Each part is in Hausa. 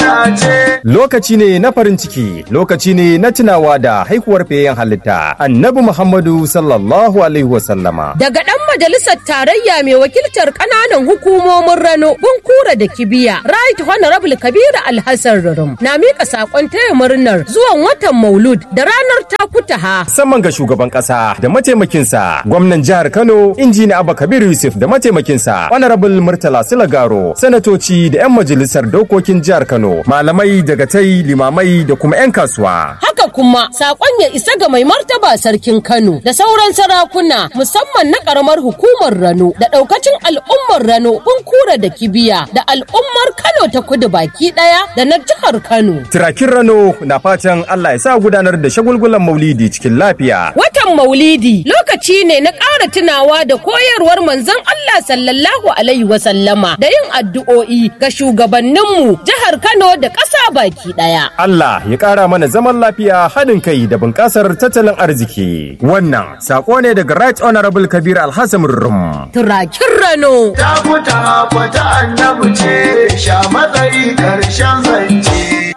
dace. Lokaci ne na farin ciki, lokaci ne na tunawa da haihuwar fiyayyen halitta, Annabi Muhammadu sallallahu alaihi wasallama. Daga ɗan majalisar tarayya mai wakiltar ƙananan hukumomin Rano, Bunkura da Kibiya, Right Honorable Kabiru Alhassan Rurum na miƙa saƙon taya murnar zuwan watan Maulud da ranar Takutaha. Musamman ga shugaban ƙasa da mataimakinsa, gwamnan jihar Kano, injiniya Abba Kabir Yusuf da mataimakinsa, Honorable Murtala Silagaro, sanatoci da 'yan majalisar dokokin jihar Kano, malamai daga tai limamai da kuma 'yan kasuwa. Haka kuma saƙon ya isa ga mai martaba sarkin Kano da sauran sarakuna musamman na ƙaramar hukumar Rano da ɗaukacin al'ummar Rano Bunkura da Kibiya da al'ummar Kano ta kudu baki ɗaya da na jihar Kano. Tirakin Rano na fatan Allah ya sa gudanar da shagulgulan Maulidi cikin lafiya. Watan Maulidi lokaci ne na ƙara tunawa da koyarwar manzon Allah sallallahu alaihi wasallama da yin addu'o'i ga shugabanninmu jihar Kano da ƙasa baki ɗaya. Allah ya ƙara mana zaman lafiya haɗin kai da bunƙasar tattalin arziki. Wannan saƙo ne daga Right Honorable Kabir Alhassan Rum. Turakin Rano. Ta fita fata annabi ce, sha matsayi ƙarshen zance.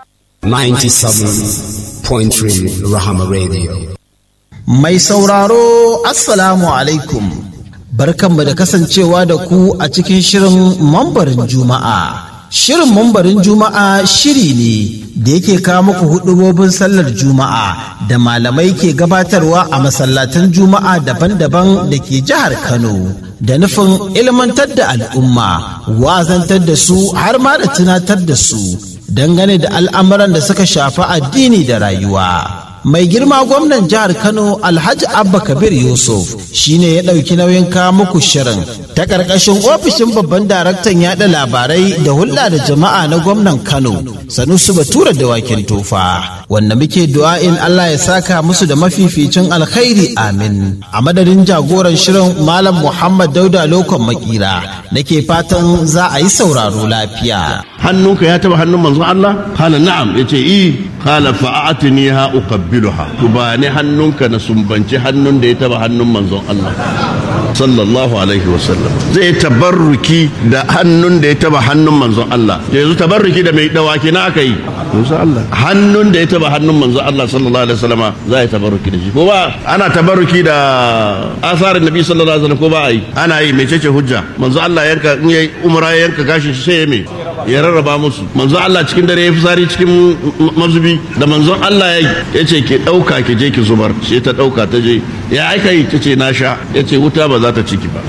97.3 Rahama Radio. Mai sauraro Assalamu alaikum barkanmu da kasancewa da ku a cikin shirin mambarin Juma'a. Shirin mambarin Juma'a shiri ne da yake kawo muku hudubobin sallar Juma'a da malamai ke gabatarwa a masallatan Juma'a daban-daban da ke jihar Kano. Da nufin ilmantar da al'umma, wazantar da su har ma da tunatar da su dangane da al'amuran da suka shafi addini da rayuwa. mai girma gwamnan jihar kano alhaji abba kabir yusuf shine ya ɗauki nauyin kawo muku shirin ta ƙarƙashin ofishin babban daraktan yaɗa labarai da hulɗa da jama'a na gwamnan kano sanusu batura da wakin tofa wanda muke du'a'in allah ya saka musu da mafificin alkhairi amin a madadin jagoran shirin malam muhammad dauda lokon makira nake fatan za a yi sauraro lafiya hannunka ya taba hannun manzon Allah kala na'am yace i kala fa'atini ha uqabbiluha to ba ne hannunka na sumbanci hannun da ya taba hannun manzon Allah sallallahu alaihi wasallam zai tabarruki da hannun da ya taba hannun manzon Allah yanzu tabarruki da mai dawaki na aka yi manzon Allah hannun da ya taba hannun manzon Allah sallallahu alaihi wasallama za ya tabarruki da shi ko ba ana tabarruki da asarin nabi sallallahu alaihi wasallam ko ba ai ana yi mecece hujja manzon Allah yanka in yayi umra yanka gashi sai ya me ya rarraba musu manzon Allah cikin dare ya fitsari cikin mazubi da manzon Allah ya ya ce ke ɗauka ki je ki zubar sai ta ɗauka ta je ya aika yi ta ce na sha ya ce wuta ba za ta ciki ba.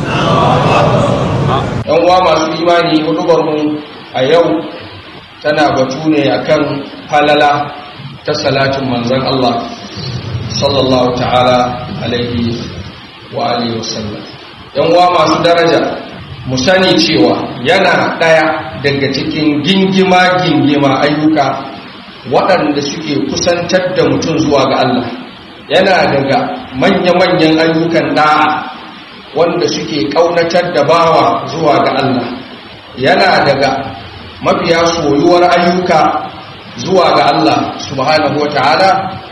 yan uwa masu imani hudubar mu a yau tana batu ne akan falala ta salatin manzon Allah sallallahu ta'ala alaihi wa alihi wasallam yan uwa masu daraja mu sani cewa yana ɗaya daga cikin gingima-gingima ayyuka waɗanda suke kusantar da mutum zuwa ga Allah yana daga manya-manyan ayyukan ɗa'a wanda suke ƙaunatar da bawa zuwa ga Allah yana daga mafiya soyuwar ayyuka zuwa ga Allah subhanahu wa ta'ala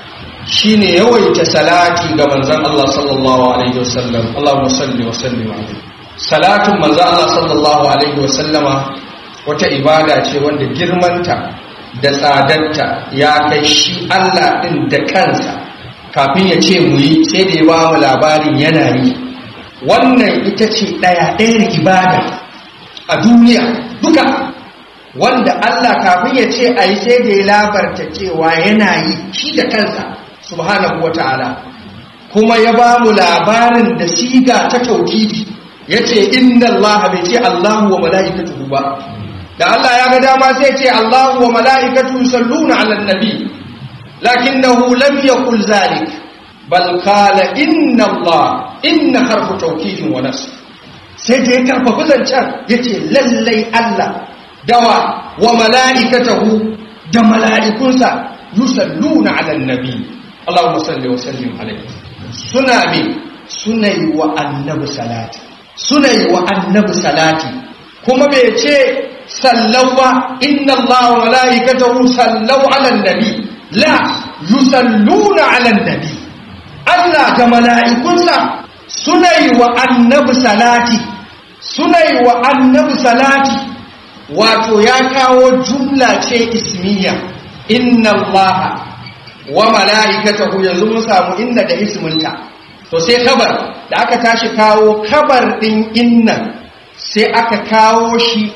shine yawaita salati ga manzon Allah sallallahu alaihi wasallam Allahumma salli wa sallim alaihi salatin manzo Allah sallallahu alaihi wasallama wata ibada ce wanda girmanta da tsadarta ya kai shi Allah din da kansa kafin ya ce mu yi sai da ya ba mu labarin yana yi wannan ita ce ɗaya ɗayar ibada a duniya duka wanda Allah kafin ya ce a yi sai da ya labarta cewa yana yi shi da kansa subhanahu wa ta'ala kuma ya ba mu labarin da siga ta tauhidi ya ce inna Allah bai ce Allahu wa mala'ikatuhu ba da Allah ya ga dama sai ce Allahu wa mala'ikatuhu salluna ala nabi lakinnahu lam yaqul zalik bal qala inna Allah inna harfu tawkidin wa nasb sai da ya karfafa zancen yace lallai Allah dawa wa mala'ikatahu da mala'ikunsa yusalluna ala nabi Allahumma salli wa sallim alaihi suna me suna yi wa annabi salati suna yi wa annabi salati kuma bai ce sallau ba inna Allah wa mala'ikatahu sallau ala nabi la yusalluna ala nabi Allah da mala'ikunsa suna yi wa annabi salati suna yi wa annabi salati wato ya kawo jumla ce ismiya inna allaha wa mala'ikatahu yanzu mun samu inna da isminta to sai kabar da aka tashi kawo kabar din inna sai aka kawo shi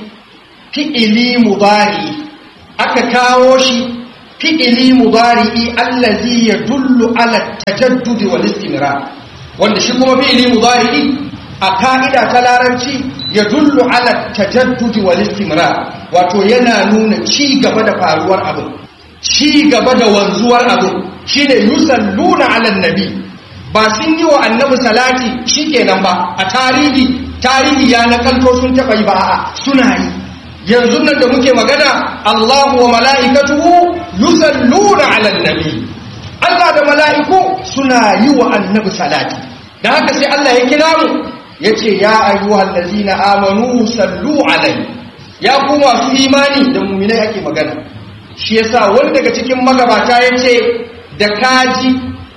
fi'ili mudari aka kawo shi fi'ili mudari allazi yadullu ala tajaddud wal istimrar wanda shi kuma fi'ili mudari a ka'ida ta larabci yadullu ala tajaddud wal istimrar wato yana nuna ci gaba da faruwar abin ci gaba da wanzuwar abin shine yusalluna ala nabi ba sun yi wa annabi salati shikenan ba a tarihi tarihi ya nakalto sun taɓa yi ba a suna yi yanzu nan da muke magana Allahu wa mala'ikatuhu yusalluna 'alan nabi Allah da mala'iku suna yi wa annabi salati da haka sai Allah ya kira mu yace ya ayyuhal ladzina amanu sallu 'alai ya ku masu imani da mu'minai ake magana shi yasa wani daga cikin magabata yace da kaji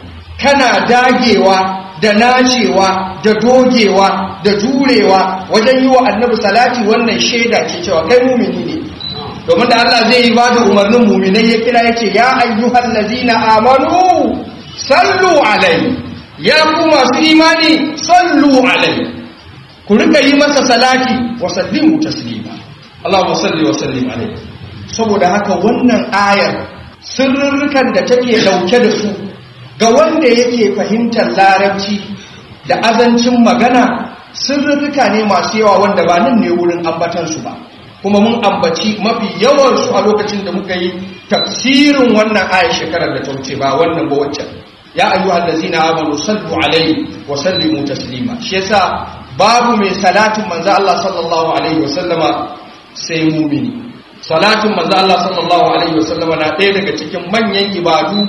kana dagewa da nacewa da dogewa da jurewa wajen yi wa annabi salati wannan shaida ce cewa kai mumini ne domin da Allah zai yi bada umarnin muminai ya kira yake ya ayyuhal ladzina amanu sallu alai ya ku masu imani sallu alai ku rika yi masa salati wa sallimu taslima Allahumma salli wa sallim alai saboda haka wannan ayar sirrurrukan da take dauke da su ga wanda yake fahimtar larabci da azancin magana sirrika ne masu yawa wanda ba nan ne wurin ambatansu ba kuma mun ambaci mafi yawansu a lokacin da muka yi tafsirin wannan aya shekarar da ta wuce ba wannan ba waccan ya ayyu allazina amanu sallu alaihi wa sallimu taslima shi yasa babu mai salatin manzo Allah sallallahu alaihi wa sallama sai mumini salatin manzo Allah sallallahu alaihi wa sallama na ɗaya daga cikin manyan ibadu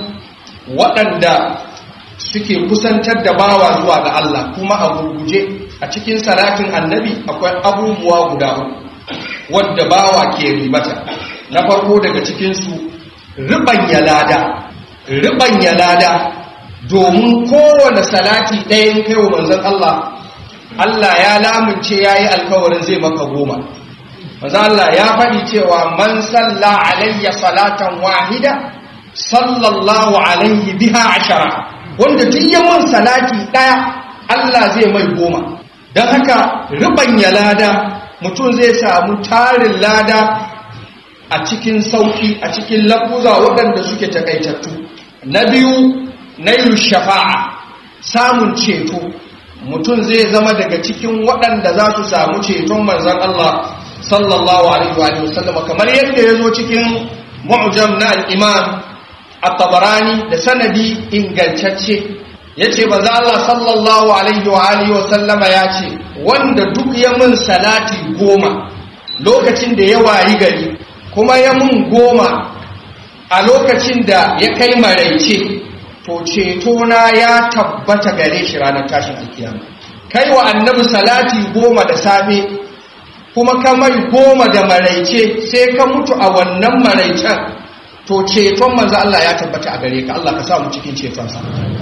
waɗanda suke kusantar da bawa zuwa ga Allah kuma a gurguje a cikin salatin annabi akwai abubuwa guda uku wadda bawa ke ribata na farko daga cikinsu riɓanya lada riɓanya lada domin kowane salati ɗayan kai wa manzon Allah Allah ya lamunce ya yi alkawarin zai maka goma manzon Allah ya faɗi cewa man salla alayya salatan wahida sallallahu alaihi biha ashara wanda duk ya mun salati daya Allah zai mai goma don haka ribanya lada mutum zai samu tarin lada a cikin sauki a cikin lafuza waɗanda suke takaitattu na biyu na yi shafa'a samun ceto mutum zai zama daga cikin waɗanda za su samu ceton manzan Allah sallallahu alaihi wa sallam kamar yadda ya zo cikin mu'jam na al-imam at-tabarani da sanadi ingantacce yace manzo Allah sallallahu alaihi wa alihi wa sallama yace wanda duk ya mun salati goma lokacin da ya wayi gari kuma ya mun goma a lokacin da ya kai maraice to ceto na ya tabbata gare shi ranar tashin alkiyama kai wa annabi salati goma da safe kuma ka mai goma da maraice sai ka mutu a wannan maraicen to ceton manzo Allah ya tabbata a gare ka Allah ka sa mu cikin cetonsa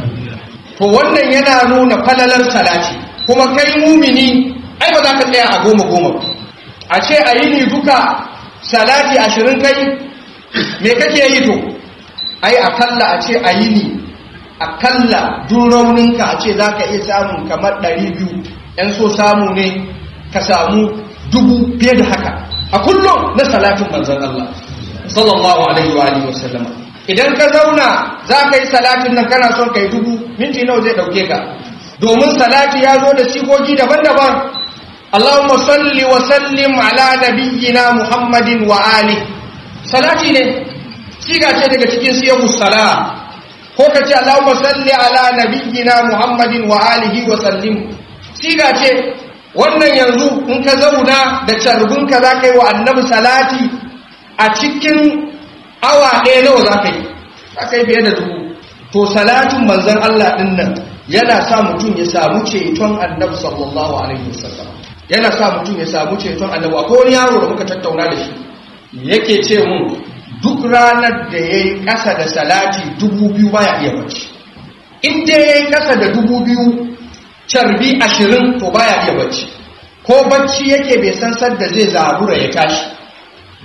to wannan yana nuna falalar salati kuma kai mumini ai ba za ka tsaya a goma goma a ce a yi ni duka salati ashirin kai me kake yi to ai akalla a ce a yi ni akalla duk rauninka a ce za ka iya samun kamar ɗari biyu ‘yan so samu ne ka samu dubu fiye da haka a kullum na salatin manzon Allah sallallahu alaihi wa alihi wasallam idan ka zauna za ka yi salatin nan kana son kai dubu minti nawa zai dauke ka domin salati ya zo da sigogi daban-daban Allahumma salli wa sallim ala nabiyyina Muhammadin wa ali salati ne siga ce daga cikin siyahu sala ko ka ce Allahumma salli ala nabiyyina Muhammadin wa alihi wa sallim siga ce wannan yanzu in ka zauna da carbinka za ka yi wa annabi salati a cikin awa ɗaya nawa za ka yi za ka yi fiye da dubu to salatin manzan Allah ɗin nan yana sa mutum ya samu ceton annabi sallallahu alaihi wasallam yana sa mutum ya samu ceton annabi akwai wani yaro da muka tattauna da shi yake ce mun duk ranar da ya yi ƙasa da salati dubu biyu baya iya bacci in dai ya yi ƙasa da dubu biyu carbi ashirin to baya iya bacci ko bacci yake bai san sadda zai zabura ya tashi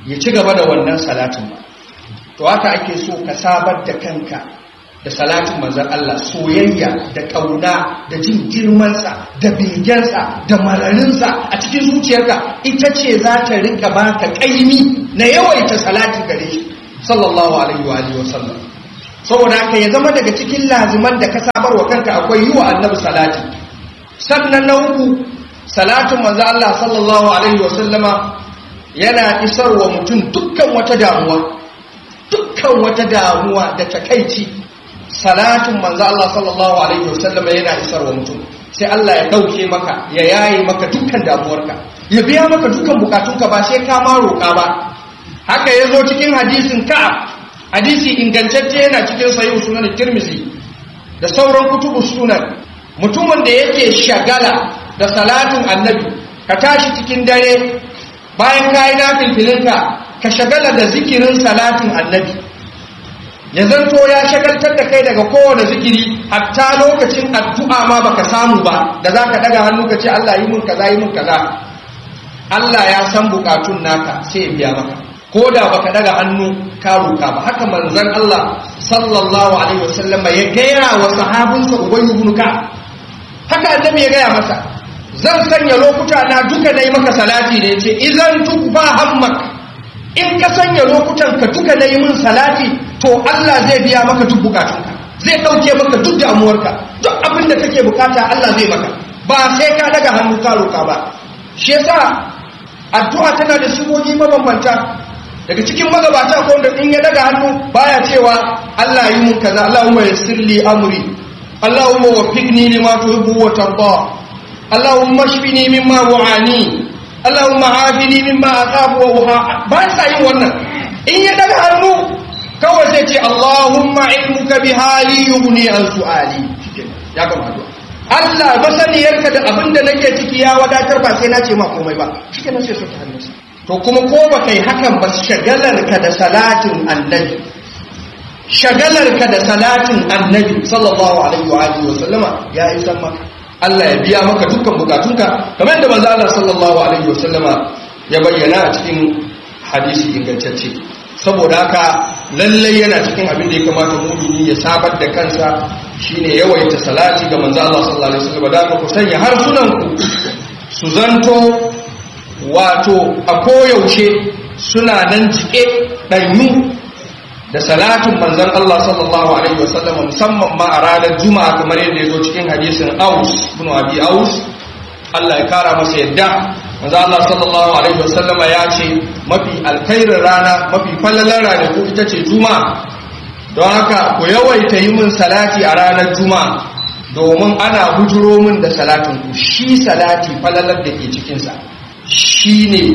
ya ci gaba da wannan salatin ba to haka ake so ka sabar da kanka da salatin manzon Allah soyayya da ƙauna da jin girmansa da begensa da mararinsa a cikin zuciyarka ita ce za ta rinka baka ƙaimi na yawaita salati gare shi sallallahu alaihi wa alihi wa sallam saboda haka ya zama daga cikin laziman da ka sabar wa kanka akwai yi wa annabi salati sannan na uku salatin manzo Allah sallallahu alaihi wa sallama yana isarwa mutum dukkan wata damuwa dukkan wata damuwa da takaici salatin manzo Allah sallallahu alaihi wa sallama yana isarwa mutum sai Allah ya dauke maka ya yaye maka dukkan damuwarka ya biya maka dukkan bukatunka ba sai ka ma roƙa ba haka yazo cikin hadisin Ka'ab hadisi ingantacce yana cikin sahih sunan Tirmidhi da sauran kutubu sunan mutumin da yake shagala da salatin annabi ka tashi cikin dare bayan ka yi nafilfilinka ka shagala da zikirin salatin annabi ya zanto ya shagaltar da kai daga kowane zikiri hatta lokacin addu'a ma baka samu ba da za ka daga hannu ka ce Allah yi mun kaza yi mun kaza Allah ya san bukatun naka sai ya biya maka ko da baka daga hannu ka roka ba haka manzon Allah sallallahu alaihi wasallama ya gaya wa sahabinsa Ubay ibn Ka'ab haka annabi ya gaya masa zan sanya lokuta na duka nayi maka salati ne ce idan tukba hammak in ka sanya lokutan ka duka nayi min salati to Allah zai biya maka duk bukatunka zai dauke maka duk damuwarka duk abin da kake bukata Allah zai maka ba sai ka daga hannu ka roka ba shi yasa addu'a tana da sigogi mabambanta daga cikin magabata ko wanda in ya daga hannu baya cewa Allah yi mun kaza Allahumma yassir li amri Allahumma waffiqni lima tuhibbu wa tarda Allahumma shfini mimma wa'ani Allahumma afini mimma akhafu wa uha ba sa yin wannan in ya daga hannu kawai sai ce Allahumma ilmuka bi hali yughni an su'ali ya gama addu'a Allah masaniyarka da abinda nake ciki ya wadatar ba sai na ce ma komai ba shikenan sai su ta hannunsa to kuma ko ba kai hakan ba shagalarka da salatin annabi shagalarka da salatin annabi sallallahu alaihi wa alihi wa sallama ya isan maka Allah ya biya maka dukkan bukatunka kamar yadda manzo Allah sallallahu alaihi wa sallama ya bayyana a cikin hadisi ingantacce saboda haka lallai yana cikin abin da ya kamata mumini ya sabar da kansa shine yawaita salati ga manzo Allah sallallahu alaihi wa sallama da ku sanya harsunan ku su zanto wato a koyaushe suna nan jike ɗanyu da salatin manzon Allah sallallahu alaihi wasallam musamman ma a ranar juma'a kamar yadda ya zo cikin hadisin aus ibn abi aus Allah ya kara masa yadda manzon Allah sallallahu alaihi wasallam ya ce mafi alkhairin rana mafi fallalar rana ko ita ce juma'a don haka ku yawaita yi min salati a ranar juma'a domin ana bujuro min da salatin ku shi salati fallalar da ke cikinsa shi ne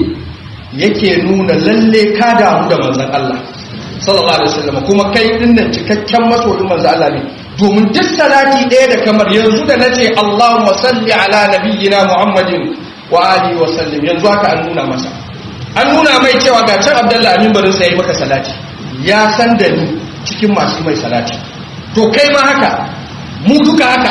yake nuna lalle ka damu da manzan Allah sallallahu alaihi wasallam kuma kai dinnan cikakken masoyin manzan Allah ne domin duk salati ɗaya da kamar yanzu da nace Allahumma salli ala nabiyyina Muhammadin wa alihi wa sallim yanzu haka an nuna masa an nuna mai cewa ga can Abdullahi Amin barin sai maka salati ya san da ni cikin masu mai salati to kai ma haka mu duka haka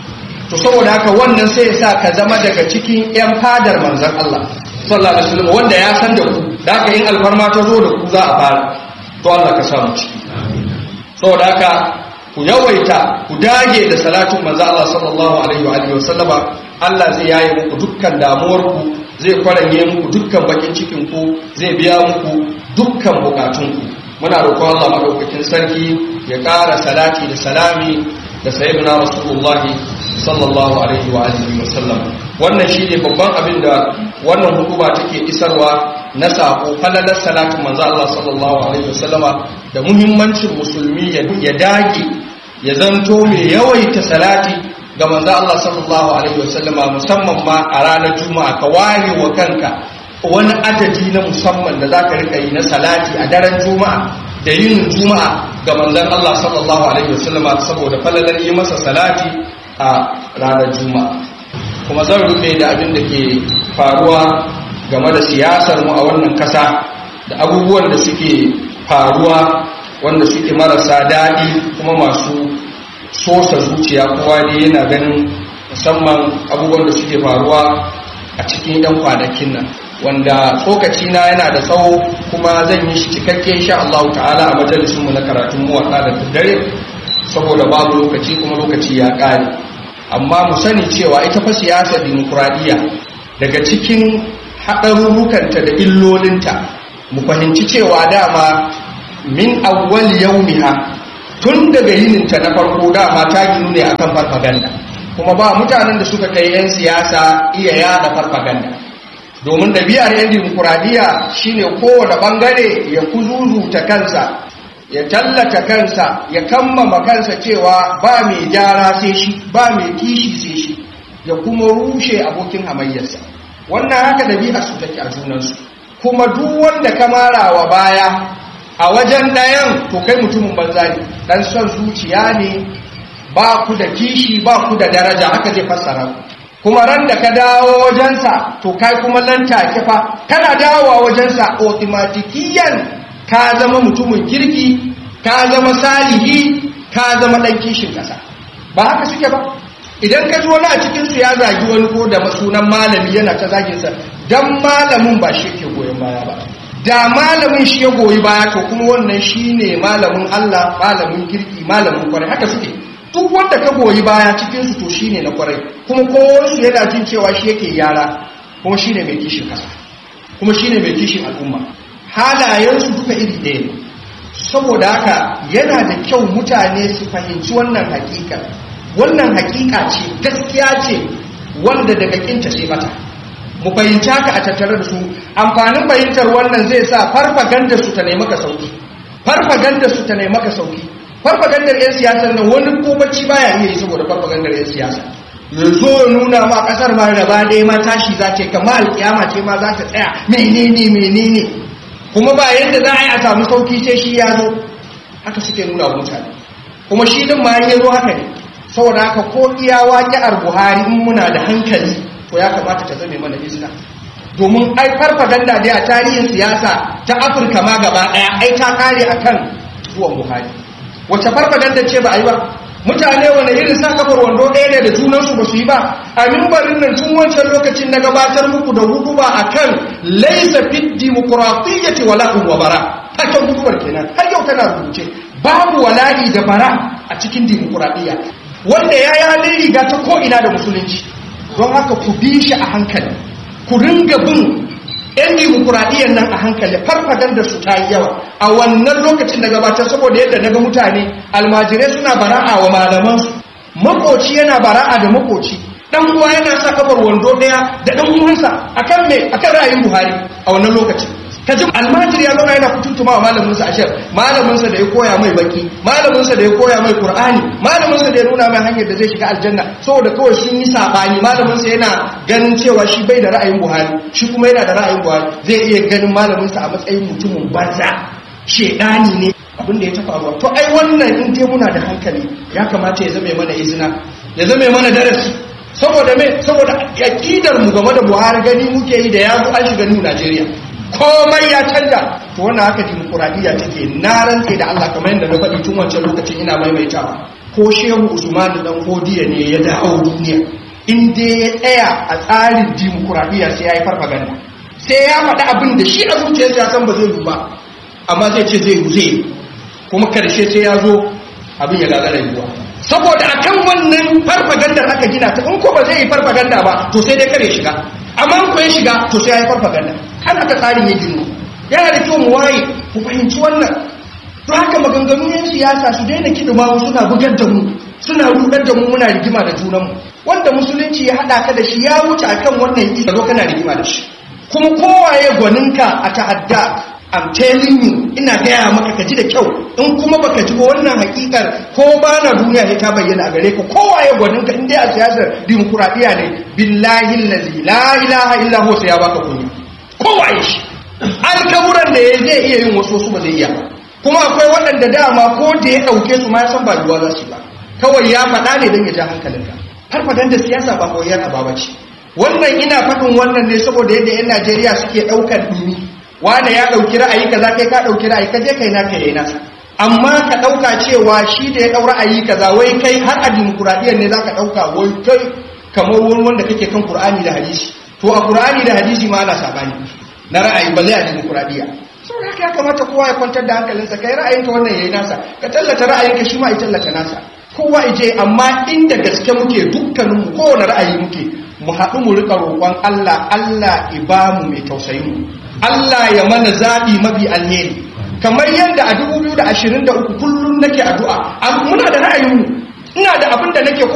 to saboda haka wannan sai ya sa ka zama daga cikin 'yan fadar manzan Allah sallallahu alaihi wasallam wanda ya san da ku da haka in alfarma ta zo da ku za a fara to Allah ka samu ciki saboda haka ku yawaita ku dage da salatin manzan Allah sallallahu alaihi wa alihi wasallama Allah zai yaye muku dukkan damuwar ku zai kwaranye muku dukkan bakin cikin ku zai biya muku dukkan bukatun ku muna roƙon Allah madaukakin sarki ya ƙara salati da salami da sayyidina rasulullahi sallallahu alaihi wa alihi wa sallam wannan shine babban abin da wannan hukuma take isarwa na sako falalar salatin manzo Allah sallallahu alaihi wa sallama da muhimmancin musulmi ya dage ya zanto mai yawaita salati ga manzo Allah sallallahu alaihi wa sallama musamman ma a ranar juma'a ka ware wa kanka wani adadi na musamman da zaka rika yi na salati a daren juma'a da yin juma'a ga manzon Allah sallallahu alaihi wa sallama saboda falalar yi masa salati a ranar juma'a kuma zan rufe da abin da ke faruwa game da siyasar mu a wannan kasa da abubuwan da suke faruwa wanda suke marasa daɗi kuma masu sosa zuciya kowa ne yana ganin musamman abubuwan da suke faruwa a cikin 'yan kwanakin nan wanda tsokaci na yana da tsawo kuma zan yi shi cikakke insha Allah ta'ala a majalisun mu na karatun mu da dare saboda babu lokaci kuma lokaci ya ƙare amma mu sani cewa ita fa siyasar dimokuraɗiyya daga cikin haɗarurrukanta da illolinta mu fahimci cewa dama min awwal yaumiha tun daga yininta na farko dama ta ginu ne akan farfaganda kuma ba mutanen da suka kai 'yan siyasa iya yada farfaganda domin ɗabi'ar 'yan dimokuraɗiyya shine kowane ɓangare ya kuzuzuta kansa ya tallata kansa ya kammama kansa cewa ba mai gyara sai shi ba mai kishi sai shi ya kuma rushe abokin hamayyarsa wannan haka ɗabi'ar su take a junansu kuma duk wanda ka marawa baya a wajen ɗayan to kai mutumin banza ne ɗan son zuciya ne ba ku da kishi ba ku da daraja haka zai fassara ku kuma ran da ka dawo wajensa to kai kuma nan take fa kana dawowa wajensa automatikiyan ka zama mutumin kirki ka zama salihi ka zama ɗan kishin ƙasa ba haka suke ba idan ka ji wani a cikinsu ya zagi wani ko da sunan malami yana ta zaginsa don malamin ba shi ke goyon baya ba da malamin shi ya goyi baya to kuma wannan shi ne malamin Allah malamin kirki malamin kwarai haka suke duk wanda ka goyi baya cikinsu to shi ne na kwarai kuma kowansu yana jin cewa shi yake yara kuma shi ne mai kishin kasa kuma shi ne mai kishin al'umma halayensu duka iri ɗaya ne saboda haka yana da kyau mutane su fahimci wannan hakika wannan hakika ce gaskiya ce wanda daga kinta sai bata mu fahimci haka a tattare da su amfanin fahimtar wannan zai sa farfaganda su ta nemi ka sauki farfaganda su ta nemi ka sauki farfagandar yan siyasar nan wani ko bacci baya iya yi saboda farfagandar yan siyasa yanzu ya nuna ma kasar ma gaba ɗaya ma tashi za ta kama alkiyama ce ma za ta tsaya menene menene kuma ba yadda za a yi a samu sauki sai shi ya zo haka suke nuna wa mutane kuma shi din ma ya zo haka ne saboda haka ko iya waƙi'ar buhari in muna da hankali to ya kamata ta zame mana izina domin ai farfaganda dai a tarihin siyasa ta afirka ma gaba ɗaya ai ta kare akan zuwan buhari wacce farfaganda ce ba a yi ba mutane wani irin sa kafar wando ɗaya ne da junansu ba su yi ba a mimbarin nan tun wancan lokacin na gabatar muku da hudu ba a kan laisa fit dimokuraɗiyyati wala'un wa bara taken hudubar kenan har yau tana rubuce babu wala'i da bara a cikin dimokuraɗiyya wanda ya yi halin riga ta ko'ina da musulunci don haka ku bi shi a hankali ku ringa bin 'yan dimokuraɗiyyar nan a hankali farfaganda su ta yi yawa a wannan lokacin da gabatar saboda yadda na ga mutane almajirai suna bara'a wa malamansu makoci yana bara'a da makoci dan uwa yana sa kafar wando daya da dan uwansa akan me akan ra'ayin Buhari a wannan lokacin kaji almajiri ya zauna yana kutuntuma wa malamin sa ashar malamin sa da ya koya mai baki malamin sa da ya koya mai qur'ani malamin sa da ya nuna mai hanyar da zai shiga aljanna saboda kawai sun yi sabani malamin sa yana ganin cewa shi bai da ra'ayin Buhari shi kuma yana da ra'ayin Buhari zai iya ganin malamin sa a matsayin mutumin banza shedani ne abin da ya tafa ruwa to ai wannan in dai muna da hankali ya kamata ya zame mana izina ya zame mana darasi saboda me saboda aqidar mu game da Buhari gani muke yi da yazo an shiga new Najeriya komai ya canja to wannan haka dimokuraɗiyya take na rantse da Allah kamar yadda na faɗi tun wancan lokacin ina maimaitawa ko shehu usman dan hodiya ne ya dawo duniya in dai ya tsaya a tsarin dimokuraɗiyya sai ya yi farfaganda sai ya faɗi abin da shi a zuciyarsa ya san ba zai yi ba amma zai ce zai yi zai kuma karshe sai ya zo abin ya gagara yiwuwa saboda akan wannan farfagandar aka gina ta in ko ba zai yi farfaganda ba to sai dai kare shiga amma ko ya shiga to sai ya yi farfaganda har aka tsarin ya gino yana da kyau mu waye ku fahimci wannan to haka maganganun yan siyasa su daina kidima mu suna bugar da mu suna rudar da mu muna rigima da junanmu wanda musulunci ya haɗa ka da shi ya wuce akan wannan isa zo kana rigima da shi kuma kowaye gwaninka a ta'adda I'm telling you ina gaya maka ka ji da kyau in kuma baka ji wannan hakikar ko ba na duniya ne ta bayyana a gare ka kowa ya gwanin ka inda a siyasar dimokuraɗiyya ne billahi lazi la ilaha illa huwa sai ya baka kunya kowa ya shi alkaburan da ya zai iya yin wasu wasu ba zai iya ba kuma akwai waɗanda dama ko da ya ɗauke su ma ya san ba yiwuwa za su ba kawai ya faɗa ne don ya ja hankalinka har fadan da siyasa ba koyar a ba ce wannan ina faɗin wannan ne saboda yadda 'yan najeriya suke ɗaukar ɗumi wane ya ɗauki ra'ayi kaza kai ka ɗauki ra'ayi ka je kai na kai nasa amma ka ɗauka cewa shi da ya ɗau ra'ayi kaza wai kai har a dimokuraɗiyyar ne za ka ɗauka wai kai kamar wani wanda kake kan Kur'ani da hadisi to a qur'ani da hadisi ma ana sabani na ra'ayi balle a demokradiya saboda haka ya kamata kowa ya kwantar da hankalinsa kai ra'ayinka wannan yayi nasa ka tallata ra'ayinka shi ma ya tallata nasa kowa ije amma inda gaske muke dukkaninmu kowane ra'ayi muke mu haɗu mu rika roƙon Allah Allah ibamu mai tausayin mu Allah ya mana zaɓi mafi alheri kamar yadda a 2023 kullum nake addu'a muna da ra'ayinmu ina da abin da nake